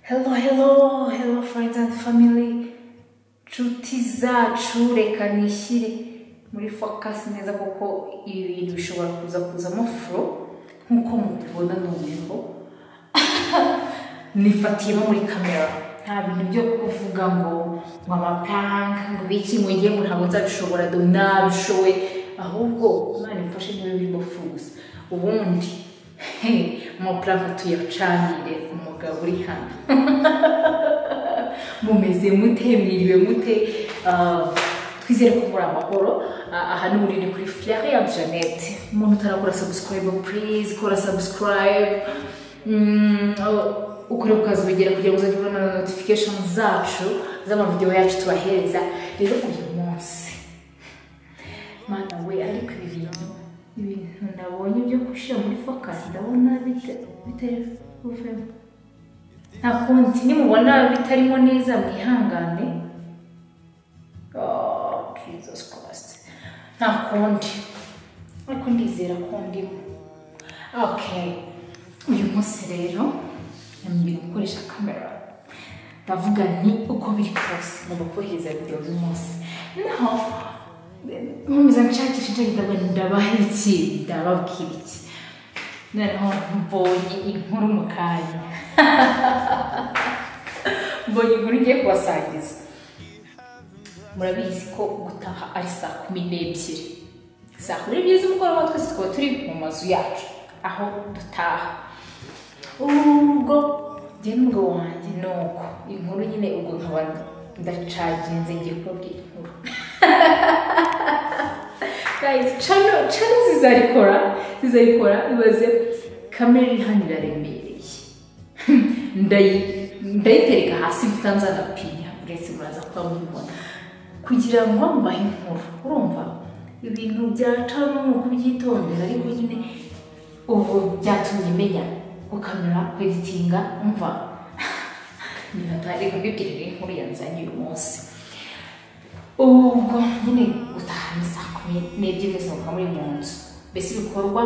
Hello, hello, hello friends and family. Nshuti zacu reka nishyire muri focus neza kuko ibi bintu bishobora kuza kuzamo furo nk'uko mubibona noneho nifatiye no muri kamera nta bintu byo kuvuga ngo ngo amapanka ngo biki mujye ngo ntabwo nzabishobora do nabishoboye ahubwo imana imfashe niba birimo furo gusa ubundi amapanka tuyacanire umugabo uri hano mumeze mute mwiriwe mute Ah, twizere ko muri amahoro Ah, aha ni muri ni kuri fleur ya janet umuntu utarakora subscribe please kora subscribe Mm, oh, ukore ukazogera kugira ngo uzajye ubona na notification zacu z'amavidewo yacu tubahereza rero uyu munsi mana we ariko ibi bintu ibintu nabonye byo gushyira muri focus ndabona bite- bitari kuvemo nta kundi nimubona bitarimo neza mwihangane Oh, jesus christ nta kundi ariko ndizera ko ndimo okay uyu munsi rero nambwira gukoresha kamera ndavuga ni uko biri kose ngomba kohereza videwo z'umunsi naho nkomeza nshakisha nshakisha ndavuga nti ndabaha iki ndababwira iki noneho mbonye inkuru mu kanya mbonye inkuru ngiye kubasangiza murabizi ko gutaha ari saa kumi n'ebyiri saa kumi n'ebyiri z'umugoroba twese tukaba turi mu mazu yacu aho dutaha ubwo njye n'umugabo wanjye ni uko inkuru nyine ubwo nkaba ndacaginze ngiye kubabwira inkuru guys channel channel zizarikora zizarikora ibaze kamera iri hano iraremereye Ndayi- ndayitereka hasi mutanzanapinya uretse muraza kuba mubibona kugira ngo mbahe inkuru urumva ibintu byacamo ni ukubyitondera ariko nyine ubu byatumye menya gukamera kweditinga umva nibatari kubibwirira inkuru yanzanye uyu munsi ubwo nyine gutaha ni saa kumi n'ebyiri mwese mukaba muri mu nzu mbese ibikorwa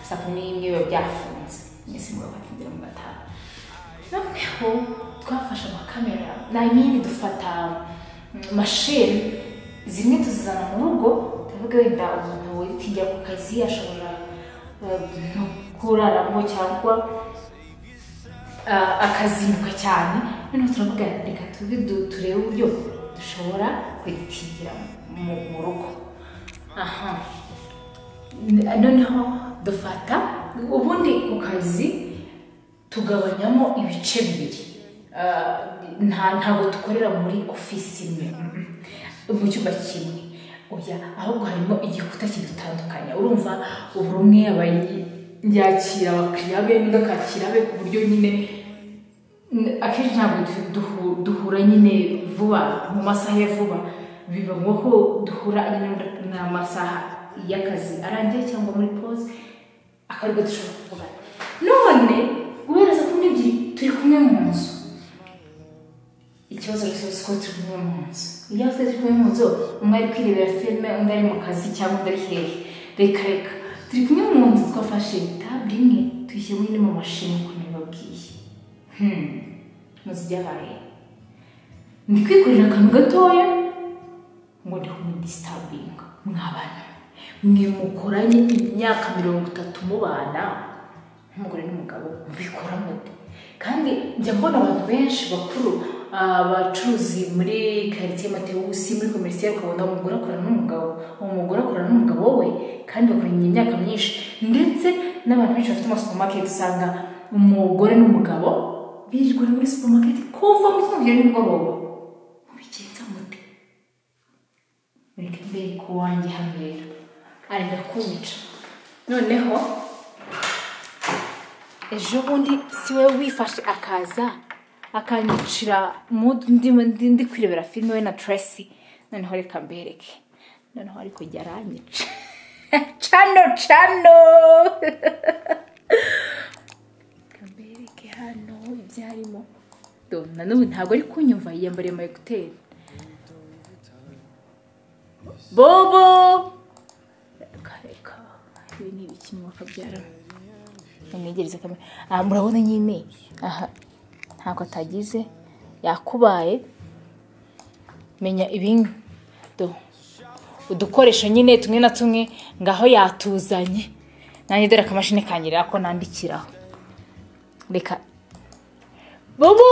saa kumi n'imwe biba byafunze mwese murabakingira mugataha noneho twafashe amakamera nayimini dufata mm, mashini zimwe tuzizana mu rugo tuvuge wenda umuntu witingira ku kazi ashobora eh, no kuraramo cyangwa ah, akazinduka cyane noneho turavuga reka tubi du- turebe uburyo dushobora kwitingira mu mu rugo aha N- noneho dufata ubundi ku kazi tugabanyamo ibice bibiri Ah, nta ntabwo dukorera muri ofisi imwe Mm-mm. mu cyumba kimwe oya ahubwo harimo igikuta kidutandukanya urumva ubu rumwe aba yakira abakiriya be n'undi akakira be ku buryo nyine N- akenshi ntabwo du- duhu- duhura nyine vuba mu masaha ya vuba biba ngo ko duhura nyine n'amasaha y'akazi arangiye cyangwa muri pause akaribwo dushobora kuvugana none guhera saa kumi n'ebyiri turi kumwe mu nzu ikibazo rero si uko turi kumwe mu nzu iyo twese turi kumwe mu nzu umwe ari kwirebera filime undi ari mu kazi cyangwa undi ari hehe reka reka turi kumwe mu nzu twafashe tabure imwe tuyishyiramo indi mu mashini uko nabibabwiye Hmm. muzi ibyabaye ndi kwikorera akantu gatoya ngo ndi kumudisitabinga mwabana mwe mukoranye imyaka mirongo itatu mubana nk'umugore n'umugabo mubikora mute kandi njya mbona abantu benshi bakuru ah, abacuruzi muri karitsiye matewusi muri komerisiye ukabona umugore akorana n'umugabo uwo mugore akorana n'umugabo we kandi bakoranye imyaka myinshi ndetse n'abantu benshi bafite amasupamaketi usanga umugore n'umugabo birirwana muri supamaketi kuva mu gitondo kugera nimugoroba mubigenza mute reka mbere ku wanjye habera ari ndakumica noneho ejo bundi si we wifashe akaza akanyicira mu ndimo- ndi ndi kwirebera filime we na tracy noneho reka mbereke noneho ariko jya aranyica cano cano reka mbereke hano ibyarimo Do, na n'ubu ntabwo ari kunyumva yiyambariye ama ekuteri bobo reka reka ibi ni ibiki mwaka byaramo umwegereze kamera aha murabona nyine aha ntako atagize yakubaye menya ibindi udukoresho nyine tumwe na tumwe ngaho yatuzanye nanjye dore akamashini kanyerera ko nandikiraho reka bobo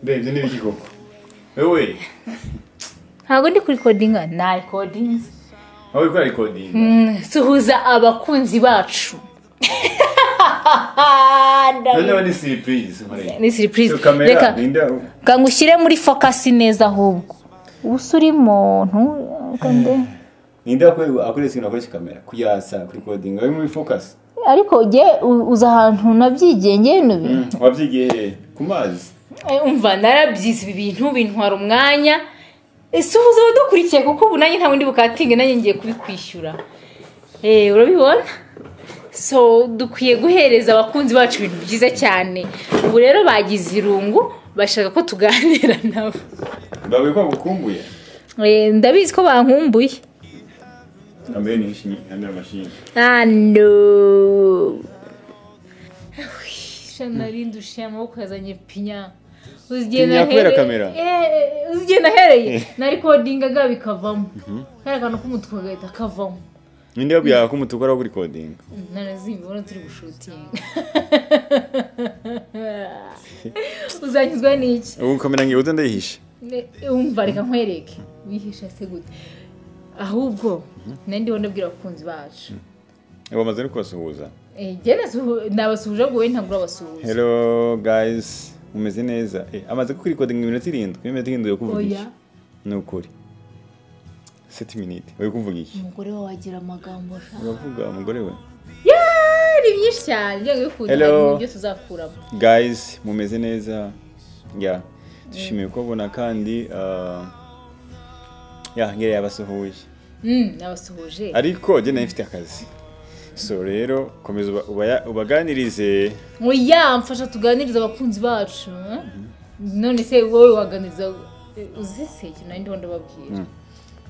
ndebye n'ibiki koko wowe ntabwo ndi kuri kodinga na rekodingi wowe ko rekodinga suhuza abakunzi bacu noneho ni siripurize ni siripurize kamera reka ninde ngo ushyire muri fokasi neza ahubwo ubu se uri muntu kande. ninde akore- akoresha ikintu akoresha kamera kuyasa kuri kodinga wowe muri fokasi ariko ujye u- uza ahantu nabyigiye ngewe nubi wabyigiye he? ku mazi umva narabyize ibi bintu bintwara umwanya suhuza abadukurikiye kuko ubu nanjye nta bundi bukatinge nanjye ngiye kubikwishyura Eh, urabibona so dukwiye guhereza abakunzi bacu ibintu byiza cyane ubu rero bagize irungu bashaka ko tuganira nabo babuye ko bagukumbuye Eh, ndabizi ko bankumbuye kamera ni inshinyi kandi amashinyi Ando. Nari ndushiye amaboko yazanye pinya. Pinya kubera kamera? Eh, uzigiye nahereye. Narikodingaga bikavamo. Kari akantu k'umutwe gahita kavamo. ninde yabwiraga ko umutuku ari kuri kodinga Narazibibona turi gushutinga. Uzanyuzwa n'iki? ubu kamera ngiye uze ndayihishe Ne- Umva reka nkwereke. Wihisha se gute? Ahubwo, nari ndibona abwira abakunzi bacu. bamaze no kubasuhuza Eh, Jye nasuhu- nabasuhuje ngo wowe ntabwo urabasuhuza. hello guys mumeze neza Eh, amaze kuri kodinga iminota irindwi iminota irindwi yo kuvuga iki Oya. ni ukuri seti miniti uri kuvuga iki umugore wawe agira amagambo ashaka uravuga umugore we ni byinshi cyane ibyo bikunda hari Hello. ibintu byose uzakuramo guys mumeze neza ya dushimiye kubabona kandi ah, ya ngera yabasuhuje Mm, nabasuhuje ariko jye nayo mfite akazi so rero komeza uba- ubaya- ubaganirize oya mfasha tuganirize abakunzi bacu eh? none se wowe waganiriza uzi se ikintu nari ndiho ndababwira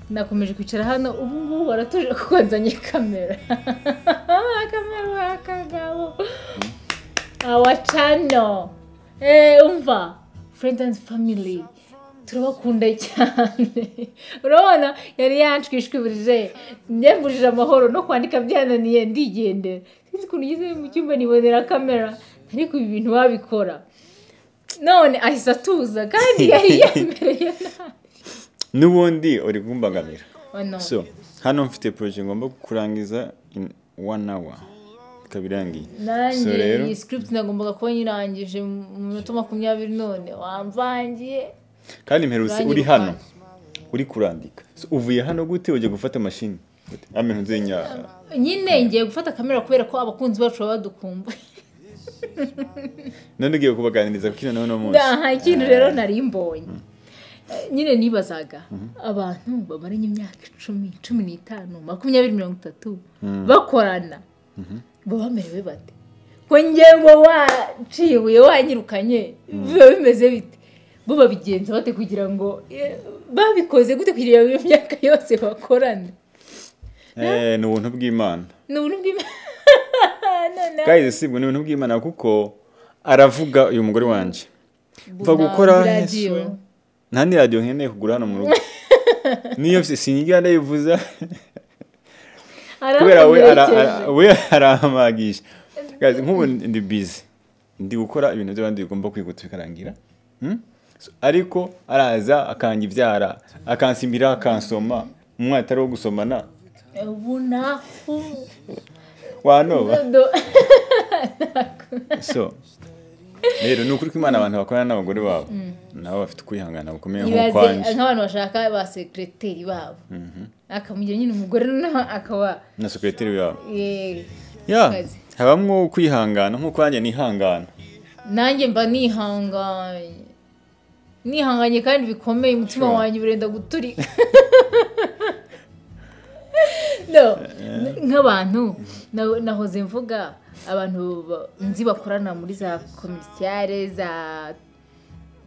nakomeje kwicara hano ubu ngubu baratuje kuko nzanye kamera kamera akagabo awa cano Eh, umva friends and family turabakunda cyane urabona yari yanshwishwibuje nyambujije amahoro no kwandika byananiye ndigendera sinzi ukuntu ugeze mu cyumba nibonera kamera ariko ibi bintu wabikora none ahise atuza kandi yari yemereye n'ubundi uri kumbangamira nawe so hano mfite poroje ngomba kurangiza in one hour ikaba irangiye so nanjye rero iyi script nagombaga kuba nyirangije mu minota makumyabiri none wamvangiye kandi mperutse Banki uri Rukwavu. hano uri kurandika So, uvuye hano gute ujya gufata mashini Gute? amenyo nzenya nyine ngiye gufata kamera kubera ko abakunzi bacu baba badukumbuye none ugiye kubaganiriza kuko ino n'uno munsi nta ikintu rero nari mbonye nyine nibazaga abantu bamaranye imyaka icumi cumi n'itanu makumyabiri mirongo itatu bakorana baba bamerewe bate ko ngewe ngo waciye ibuye wanyirukanye biba bimeze bite bo babigenza bate kugira ngo eh, babikoze gute kugira ngo iyo myaka yose bakorane Eh, ni ubuntu bw'imana ni uburyo bw'Imana. Noneho guys si ubwo ni ubuntu bw'imana kuko aravuga uyu mugore wanjye mva Buna- gukora radiyo. yesu nta ni radiyo nkeneye kugura hano mu rugo niyo mfite sinjya ndayivuza kubera we ara- ara- aramuherekeje. we arampagisha Guys, nk'ubu ndi bizi ndi gukora ibintu by'abandi bigomba kwihuta bikarangira Hmm? So, ariko araza akangibyara akansimbira akansoma umwana atari uwo gusomana ubu naho wanoba Do- so rero ni ukuri ko imana abantu bakorana n'abagore babo nabo bafite ukwihangana gukomeye ibaze nk'ukwanjye nk'abantu bashaka ba sekireteri babo akamugira nyine umugore noneho akaba na sekiroteri yabo eh, ya Kazi. habamo kwihangana nk'ukwanjye nihangana nanjye mba nihanganye nihanganye kandi bikomeye umutima Sure. wanjye urenda guturika no n- nk'abantu na- nahoze mvuga abantu ba- nzi bakorana muri za kominisiyare za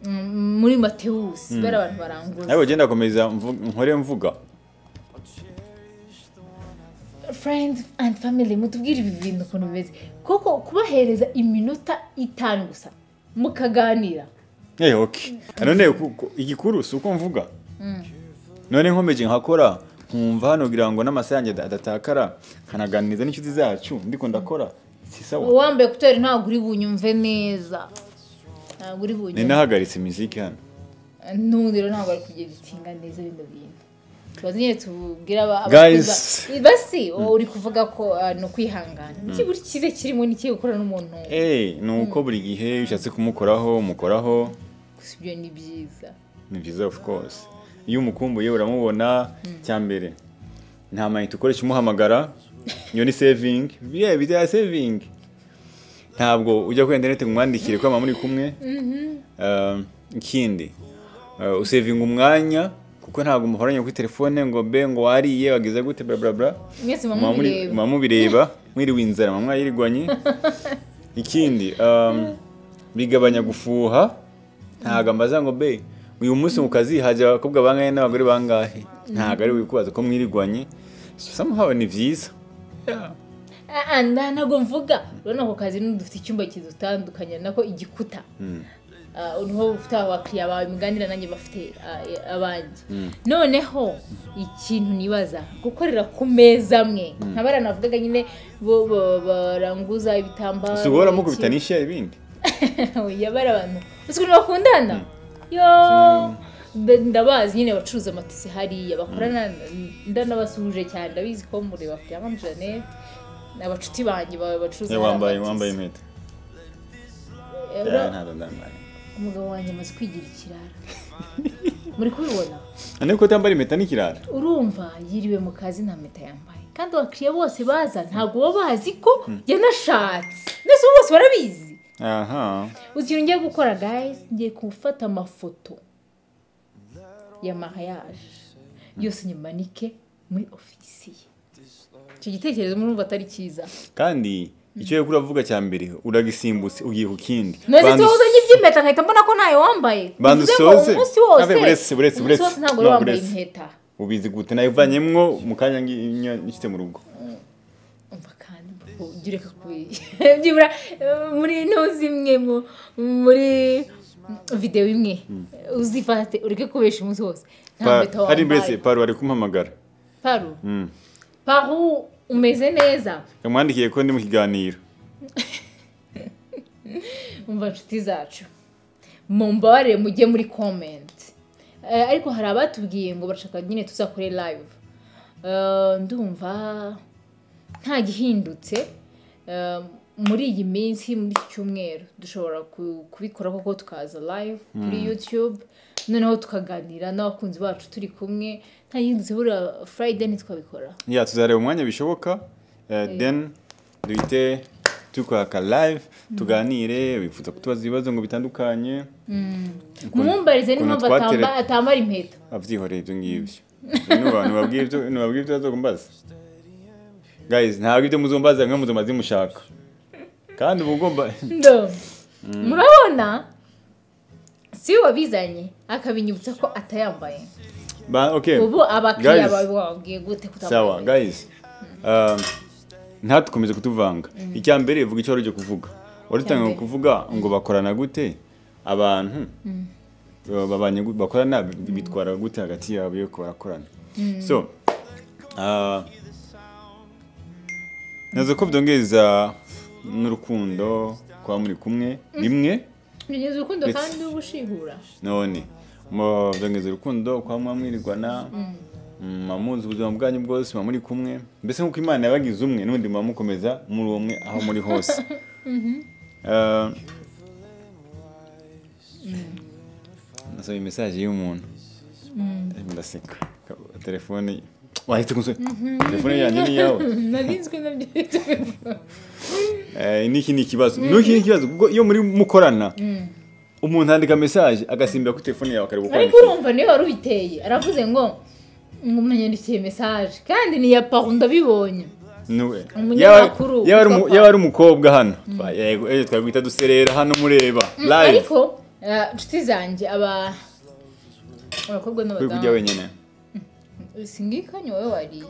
mm, muri matewusi bari abantu baranguza nawe ugenda akomeza nkore mvuga friends and family mutubwire ibi bintu ukuntu bimeze kuko kubahereza iminota itanu gusa mukaganira Eh, okay. none ku- ku- igikuru si uko mvuga none nkomeje nkakora nkumva hano kugira ngo n'amasaha yanjye ada- adatakara nkanaganiriza n'inshuti zacu ndiko ndakora si sawa uwambaye kuteri ntabwo uri bunyumve neza ntabwo uri bunyumve ninahagaritse imiziki hano n'ubundi rero ntabwo ari kugenda utinga neza bino bintu tubaze nyine tubwire aba- Guys. abakuza- basi wowe uri kuvuga ko ah, ni ukwihangana iki buri cyiza kirimo ni ikihe gukorana n'umuntu Eh, ni uko buri gihe iyo ushatse kumukoraho umukoraho gusa ibyo ni byiza ni byiza of course iyo umukumbuye uramubona cya mbere nta mayinite ukoresha umuhamagara iyo ni saving yeah bya saving ntabwo ujya kuri interineti ngo umwandikire ko muri kumwe Um, ikindi uh, usavinga umwanya kuko ntabwo muhoranye kuri telefone ngo be ngo wariye wagize gute bla bla bla mwese muba muri- mumureba muba mubireba mwiriwe inzara muba mwayirigwanye ikindi um, bigabanya gufuha ntabwo ambaza ngo be uyu munsi mu kazi hajya abakobwa bangahe n'abagore bangahe ntabwo ari wikubaza ko mwirigwanye somehow ni byiza Ah, ah, nda ntabwo mvuga urabona ako kazi n'ubu dufite icyumba kidutandukanya nako igikuta Ah, niho ufite abakiriya bawe muganira nanjye bafite ah, eh, abanjye noneho ikintu nibaza gukorera ku meza amwe nkaba navugaga nyine bo bo- baranguza ibitambaro si guhora mukubita iki- n'ishya ibindi oya bari abantu uzi ukuntu bakundana yo Mbe- ndabazi nyine abacuruza amatisi hariya bakorana ndanabasuhuje cyane ndabizi ko mureba kugira ngo Jeanette ni abacuti banjye ba- bacuruza Eh, hariya wambaye amatisi. wambaye impeta Eh, Eh, ura- ntabwo ndambaye umugabo wanjye amaze kwigira ikirara muri kubibona ariko ko utambara impeta n'ikirara urumva yiriwe mu kazi nta mpeta yambaye kandi abakiriya bose baza ntabwo baba bazi ko yanashatse ndetse ubu bose barabizi aha uzi ikintu ngiye gukora guys ngiye gufata amafoto ya mariage yose nyimanike muri ofisi ye icyo gitekerezo murumva atari cyiza kandi icyo yo uravuga cya mbere uragisimbutse ugiye ku kindi none Banza se wowe uzanye iby'impeta nkahita mbona ko ntayo wambaye Banza Bivuze ngo usoze. umunsi wose Abe, buretse, buretse, umunsi wose buretse. ntabwo wari No, wambaye buretse. impeta ubizi gute nawe ivanyemwo mu kanya nshyize mu rugo umva kandi mbaho, ujya ureka kubi- byibura eh, muri ino zimwe mu- muri videwo imwe uzifate ureke kubesha umunsi wose nta Pa- mpeta ari mbese wambaye paru ari kumpamagara paru paru umeze neza yamwandikiye ko ndi mu kiganiro umva nshuti zacu mumbabarire mujye muri comment Eh, ariko hari abatubwiye ngo barashaka nyine tuzakore live Eh, ndumva nta gihindutse Eh, muri iyi minsi muri iki cyumweru dushobora ku- kubikora koko tukaza live kuri youtube noneho tukaganira n'abakunzi bacu turi kumwe nta gihindutse buriya friday ntitwabikora ya tuzareba umwanya bishoboka eh, then duhite tukwaka live tuganire wifuza kutubaza ibibazo ngo bitandukanye mumumbarize ukuntu n'impamvu twatere- atamba- atambara impeta abyihoreye ibyo ngibyo Nuba- nubabwiye ibyo- nubabwiye ibyo bazakumbaza guys ntabwo ibyo muzumbaza mwe muzumaze mushaka kandi uba ugomba Ndo. murabona si we wabizanye akabinyibutsa ko atayambaye Ba- okay ubu abakiriya Guys. bawe wababwiye gute sawa kutambaye guys um, ntatukomeze kutuvanga icya mbere vuga icyo wari ujya kuvuga wari utangiye mbere. kuvuga ngo bakorana gute abantu uh, babanye gu- bakorana bi- bitwara gute hagati yabo yo barakorana so uh, nazo ko byongeza n'urukundo kuba muri kumwe rimwe binyuze urukundo Ndetse- kandi ubushihura none mu- byongeza urukundo kwa mwa mwirigwana muba munzi ubuzima bwanyu bwose muba muri kumwe mbese nk'uko imana yabagize umwe n'ubundi muba mukomeza muri umwe aho muri hose Eh, nasomye mesaje y'umuntu ndaseka telefone wahita umusore telefone yanjye ni iyawe narinzwe nabyo Eh, n'iki ni ikibazo n'iki ni ikibazo kuko iyo muri mukorana umuntu yandika mesaje agasimbira kuri telefone yawe akareba uko ariko yanditse. urumva niwe wari ubiteye aravuze ngo ngo munanyandikiye mesaje kandi ni iya paru ndabibonye Niwe. Umunyamakuru, Yaba- yaba ari umu- papa. yaba ari umukobwa hano Ba- yego eh, twakwita duserera hano mureba live ariko eh, inshuti zanjye aba abakobwa uri kurya n'abadamu wenyine singikanye wowe wariye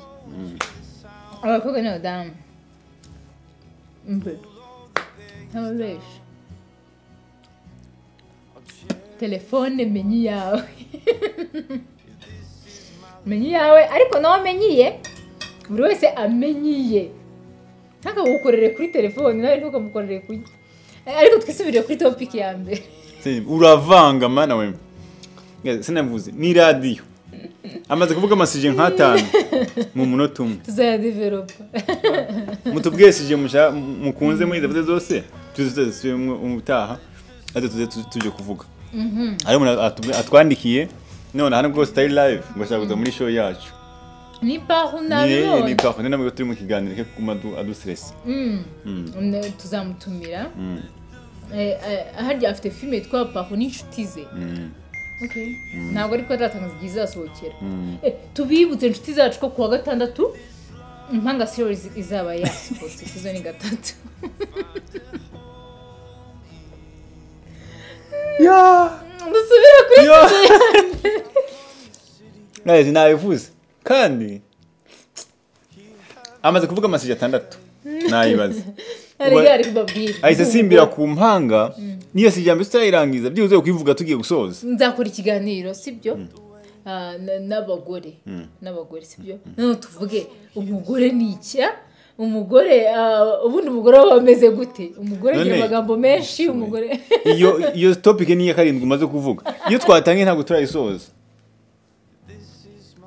abakobwa n'abadamu mbe ntababeshya telefone menye iyawe menye iyawe ariko nawe menyiye buri wese amenyiye ntakagukorere kuri telefone nawe ntukamukorere kuri ariko twisubire kuri topiki ya mbere Se- uravanga mana we Guys, sinavuze ni radiyo amaze kuvuga amasije nk'atanu mu munota umwe tuzayadiveropa mutubwiye sije mushaka- mu- mukunze muri zavuze zose tuzasubire ubutaha ate tuze tu- tuje kuvuga hari umuntu atubwi- atwandikiye none hano rwose utari live ngo ashaka kuza muri show yacu ni pahu niye ni nabibonye kafu ni nabwo turi mu kiganiro ke kuma aduseresi Ne- tuzamutumira Eh, eh, harya afite filime yitwa pahu n'inshuti ze Okay. ntabwo ariko aratangaza igihe izasohokera Eh, tubibutse inshuti zacu ko kuwa gatandatu impanga series izaba yasohotse sizoni gatatu dusubire kuri nazi nabivuze kandi amaze kuvuga amasije atandatu nayibaze hari Uba- gare kubabwira ahise asimbira ku mpanga niyo sije mbese turayirangiza byibuze kuyivuga tugiye gusoza nzakora ikiganiro sibyo Ah, na- n'abagore n'abagore sibyo none tuvuge umugore ni icya umugore ah, ubundi umugore aba ameze gute umugore agira None- amagambo menshi umugore iyo iyo topic ni iya karindwi umaze kuvuga iyo twatangiye ntabwo turayisoza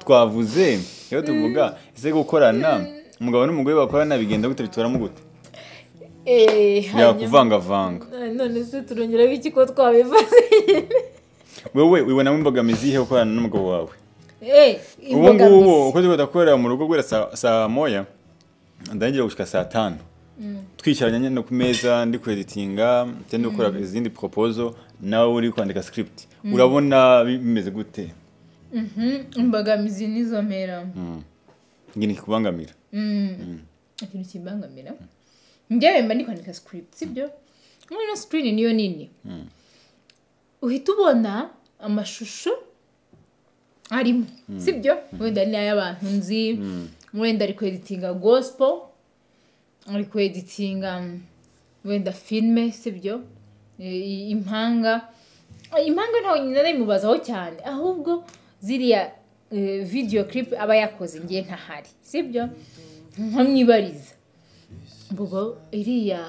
twavuze iyo tuvuga ese gukorana umugabo n'umugore bakorana bigenda gute bituramo gute Eh, hanyuma- yakuvangavanga Ah, none se turongeraho iki ko twabivuze wowe wibonamo imbogamizi yihe gukorana n'umugabo wawe Eh, ubu ngubu imbogamizi uko turi kudakorera mu rugo guhera saa- saa moya ndangira gushika saa tanu twicaranye nyine ku meza ndi kueditinga ndetse no gukora izindi propozo nawe uri kwandika script urabona bi- bimeze gute Mhm, imbogamizi nizo mpera ngini kikubangamira ikintu kimbangamira njyewe mba ndi kwandika script sibyo noneho screen niyo nini uhita ubona amashusho arimo sibyo wenda ari n'ay'abantu nzi wenda ari kweditinga gospel ari kweditinga mm, wenda filime sibyo I- i- impanga Ah, impanga ntawe nyina narimubazaho cyane ahubwo ziriya eh, video clip aba yakoze ngiye ntahari sibyo nkamwibariza mbugo iriya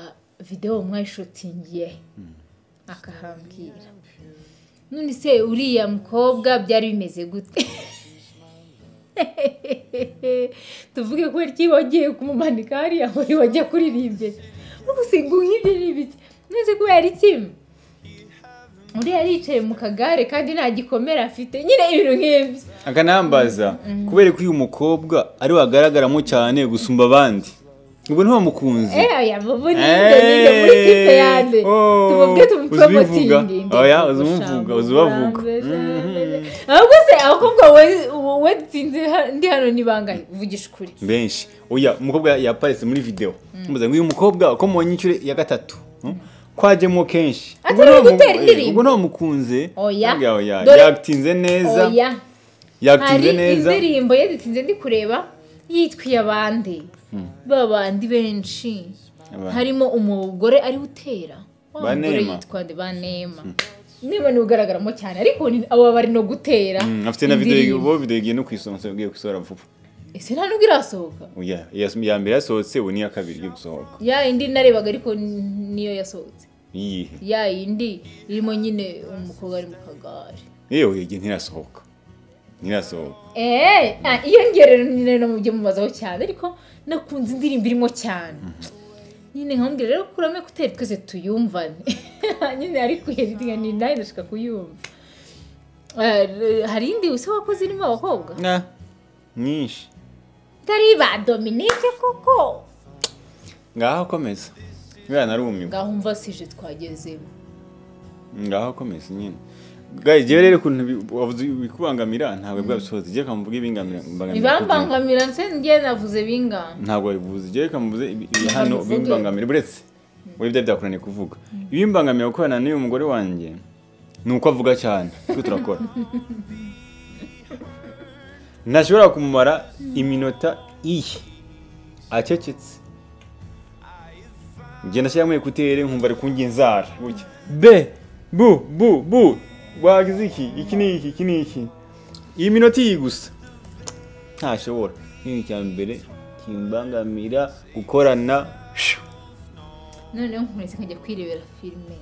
videwo mwayishutingiye akahambwira none se uriya mukobwa byari bimeze gute tuvuge ko ryi wagiye kumumanika hariya wari wajya kuririmbira ugusiga nk'ibyo ni ibiki none kubera iki uriya yicaye mu kagare kandi nta gikomere afite nyine ibintu nk'ibyo akanambaza kubera ko uyu mukobwa ari we agaragaramo cyane gusumba abandi ubwo ntiwamukunze Eh, aya babu ni nde ni nde muri kipe yande tumubwe tumupromotingi oya uzi umuvuga uzi ubavuga ahubwo se abakobwa wedutsinze ndi hano ni bangahe uvugisha ukuri benshi oya umukobwa yaparetse muri video mubaza ngo uyu mukobwa uko mubonye inshuro ya gatatu hmm? kwajemo kenshi Ati Ubwo bari ntawamu- gutera eh, indirimbo. ubwo ntawamukunze Oya. Oya, oya. Dore- yagitinze neza oya hari yagitinze neza indirimbo yedutsinze ndi kureba yitwiye abandi ba bandi benshi Abandi. harimo umugore ariwe utera wa Banema. mugore yitwa nde banema niba niwe ugaragaramo cyane ariko ni- abo bari no gutera Mm, afite na video indirimbo. ubu video igiye no kwisohoka ugiye gusohora vuba ese nta nubwo irasohoka oya iya- iya mbere yasohotse ubu n'iya kabiri igiye gusohoka ya indi narebaga ariko n- niyo yasohotse iyihe ya yindi irimo nyine umukobwa ari mu kagare yewe igihe ntirasohoka ntirasohoka eee iyo ngerero nyine no mu byo mubazaho cyane ariko nakunze indirimbo irimo cyane nyine nkambwira rero kurame kutera twese tuyumvane nyine ari kuheditinga ni nawe ndashaka kuyumva Eh, hari indi se wakoze irimo abakobwa na nyinshi itari ba dominike koko ngaho komeza kubera narumiwe ngaho mva sije twagezemo ngaho komeza nyine gayi jewe rero ukuntu bi- wavuze bikubangamira ntabwo bwabisohoze jewe kamuvuga ibingamira mbangamira ibambangamira ndetse njye navuze bingana ntabwo wabivuze jewe kamuvuze ibi- ibi hano bimbangamira buretse wowe byari byakunaniye kuvuga ibimbangamira gukorana n'uyu mugore wanjye ni uko avuga cyane twe turakora ntashobora kumumara iminota iyi acecetse njye nashyiramo ekutere nkumva ari kungi inzara gutya be bu bu bu wagize iki iki ni iki iki ni iki iyi minota iyi gusa ntashobora ni icya mbere kimbangamira gukorana shu. noneho nkuretse nkajya kwirebera filime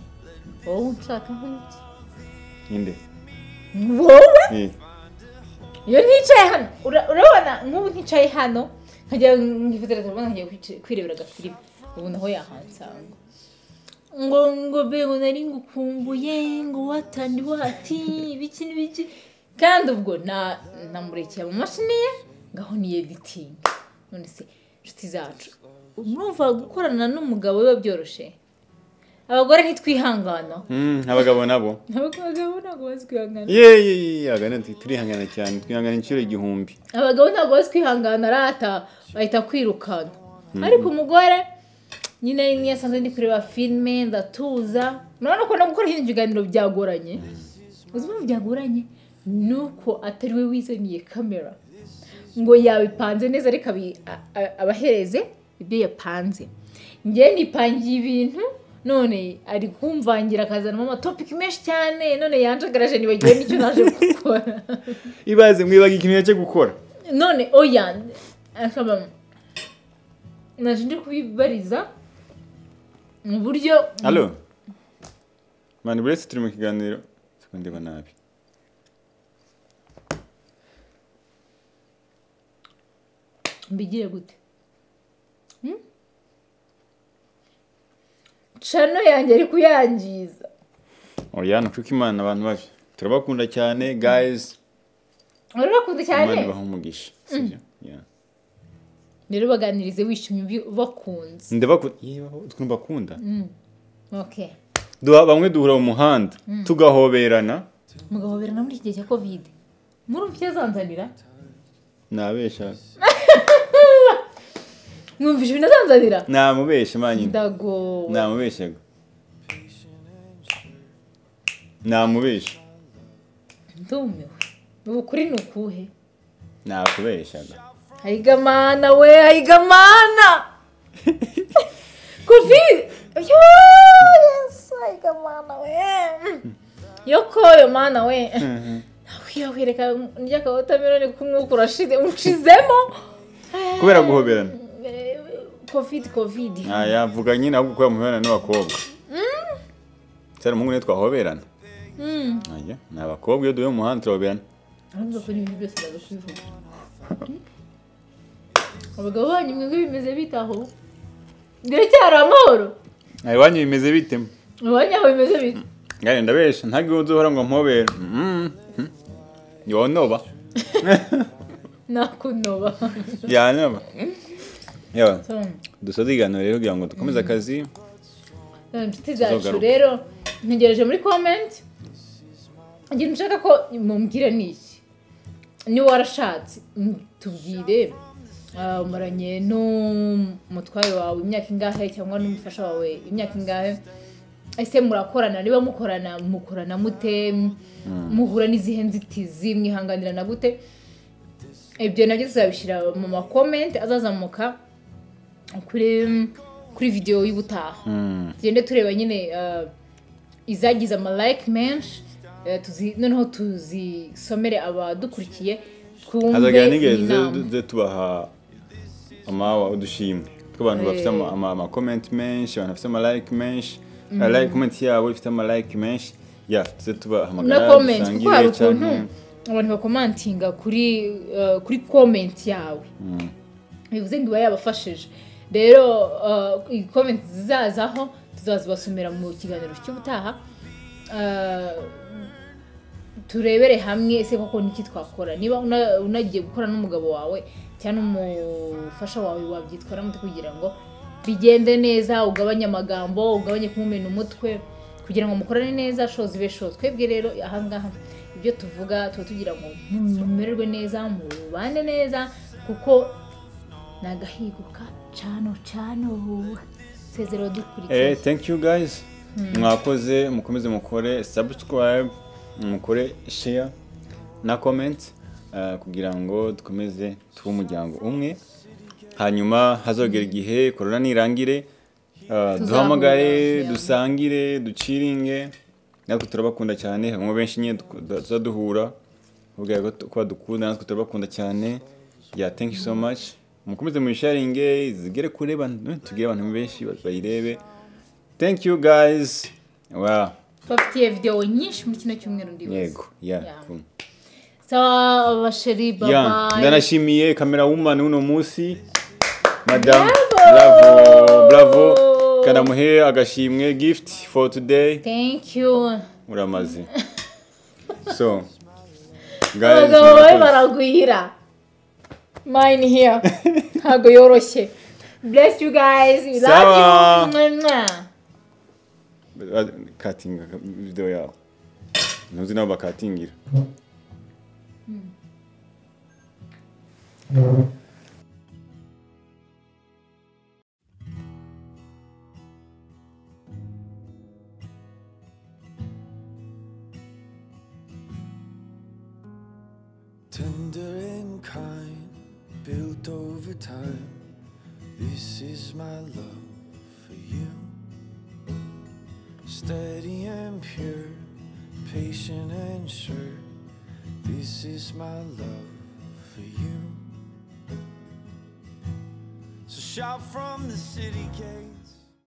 wowe nshaka nk'iki ninde wowe Eh, iyo nticaye hano ura- urabona nk'ubu nticaye hano nkajya ngifatira telefone nkajya kwici- kwirebera agafilime ubu naho yahansanga ngo ngo be ngo nari ngukumbuye ngo watandi wati ibiki n'ibiki kandi ubwo na- namurekeye mu mashini ye ngaho ni editingi none se inshuti zacu urumva gukorana n'umugabo biba byoroshye abagore ntitwihangana mm, abagabo nabo abagabo ntabwo bazi kwihangana ye ye ye abagabo nti- turihangana cyane twihangana inshuro igihumbi abagabo ntabwo bazi kwihangana arata bahita kwirukana ariko umugore nyine niyo asanzwe ndi kureba filime ndatuza urabona ko no gukora ibindi biganiro byagoranye uzi impamvu byagoranye ni uko atari we wizaniye kamera ngo yabipanze neza ariko abi- a- a- abahereze ibyo yapanze njyewe nipangiye ibintu none ari kumvangira akazanamo amatopiki menshi cyane none yanjagaraje nibagiwe n'icyo naje gukora ibaze mwibaga ikintu yajya gukora none oya akaba naje ndi kubibariza mu buryo alo abantu buri wese turi mu kiganiro siko ndeba nabi mbigire gute Hmm? cano yanjye ari kuyangiza oya ntucuke imana abantu babi turabakunda cyane guys urabakunda imana cyane ibaha umugisha sibyo Yeah. rero baganirize wishimye ubi- ubakunze ndabakunda yebaho ukuntu bakunda okay Duha- bamwe duhura mu muhanda tugahoberana mugahoberana muri iki gihe cya kovide murumva icyo azanzanira nabesha mwumvise ibintu azanzanira namubesha manyine ndagowe namubeshaga namubesha ndumiwe ubu kuri ni ukuhe nakubeshaga hayigamana we hayigamana kofi yo yesu hayigamana we yokoyo mana we nakwirakwireka ndya ka watermelon k'umwuka urashize uncizemo kubera guhoberana Eh, covid covid Ah, yavuga nyine ahubwo kubera muhorana n'abakobwa cyane umuhungu niwe twahoberana Mm. Oya, ni abakobwa iyo duhuye mu muhanda turahoberana urumva ko n'ibintu byose baza kubivuga abagabo banyu mwebwe bimeze bitaho biracyari amahoro Ah, iwanyu bimeze bite ubanyu aho bimeze bite ngari ndabesha ntabwo iyo uzohora ngo mpobere Mm. Mm. yonoba nakunoba yanoba yewe So, dusoze ibiganiro rero kugira ngo dukomeze akazi inshuti zacu Tuzogaruka. rero ntegereje muri komenti ikintu ushaka ko mumbwira ni iki niba warashatse mm, tubwire Ah, umaranye n'umutware wawe imyaka ingahe cyangwa n'umufasha wawe imyaka ingahe ese murakorana niba mukorana mukorana mute muhura n'izihe nzitizi mwihanganirana gute ibyo nabyo tuzabishyira mu makomenti azazamuka kuri kuri videwo y'ubutaha Mm. tugende tureba nyine eh, izagize amalike menshi eh, tuzi- noneho tuzisomere abadukurikiye twumve hazagira n'igihe tuze- inama tuze tubaha amawa udushimwe tw'abantu bafite ama- ama- amakomenti menshi abantu bafite amalike menshi Like- komenti yabo ifite amalike menshi ya tuze tubahamagara na comment kuko hari dusangire ukuntu cyangwa abantu bakomantinga kuri eh, kuri comment yawe bivuze ngo iba yabafashije rero eh, iyi comment zizazaho tuzazibasomera mu kiganiro cy'ubutaha Eh, turebere hamwe ese koko niki twakora niba una- unagiye gukora n'umugabo wawe cyangwa n'umufasha wawe wabyitwaramo kugira ngo bigende neza ugabanye amagambo ugabanye kumumena umutwe kugira ngo mukorane neza shozi be sho twebwe rero ahangaha ibyo tuvuga tuba tugira ngo mu- mumererwe neza mubane neza kuko ni agahigo ka cano cano sezero Eh, dukurikiye thank you guys mwakoze mukomeze mukore subscribe mukore share na comment eh, kugira ngo dukomeze tube umuryango umwe hanyuma hazogera igihe korona nirangire ah, duhamagare yeah. dusangire duciringe natwe turabakunda cyane harimo benshi nyine duku- du- tuza duhura ubwira ko tu- ko badukunda natwe turabakunda cyane ya thank you so much mukomeze muyisharinge zigere kure abantu- tugire abantu benshi bayirebe thank you guys wow twafitiye videwo nyinshi muri kino cyumweru ndibaza yego yeah, Yeah. cool. sawa abasheri Ya, babaye ndanashimiye kamera woman w'uno munsi madame Bravo! bravo bravo kanamuhe agashimwe gift for today thank you uramaze so guys abagabo bawe murakoze. baragwira mine here ntabwo yoroshye bless you guys we love Sawa. you Mwah, mwah. katinga video yawe ntuzi nabo bakatingira Tender and kind, built over time. This is my love for you. Steady and pure, patient and sure. This is my love for you. So shout from the city gate.